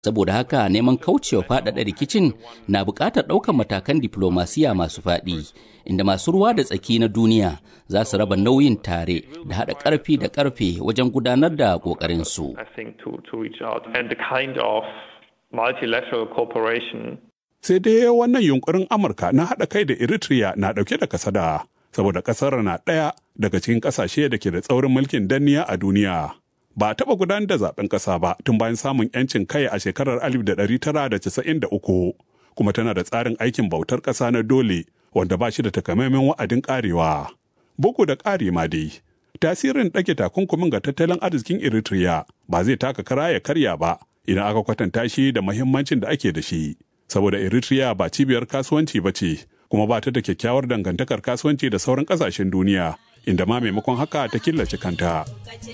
Saboda haka neman kaucewa faɗaɗa rikicin na buƙatar ɗaukar matakan diflomasiya masu faɗi, inda masu ruwa da tsaki na duniya za su raba nauyin tare da haɗa ƙarfi da ƙarfe wajen gudanar da ƙoƙarinsu. Sai dai wannan yunkurin Amurka na haɗa kai da Eritrea na ɗauke da kasada, saboda ƙasar na ɗaya daga cikin ƙasashe da ke da tsaurin mulkin danniya a duniya. ba a taɓa gudanar da zaben ƙasa ba tun bayan samun 'yancin kai a shekarar 1993 kuma tana da tsarin aikin bautar ƙasa na dole wanda ba shi da takamaiman wa'adin ƙarewa. Bugu da ƙari ma dai, tasirin ɗage takunkumin ga tattalin arzikin Eritrea ba zai taka kara ya karya ba idan aka kwatanta shi da mahimmancin da ake da shi. Saboda Eritrea ba cibiyar kasuwanci ba ce, kuma ba ta da kyakkyawar dangantakar kasuwanci da sauran ƙasashen duniya, inda ma maimakon haka ta killace kanta.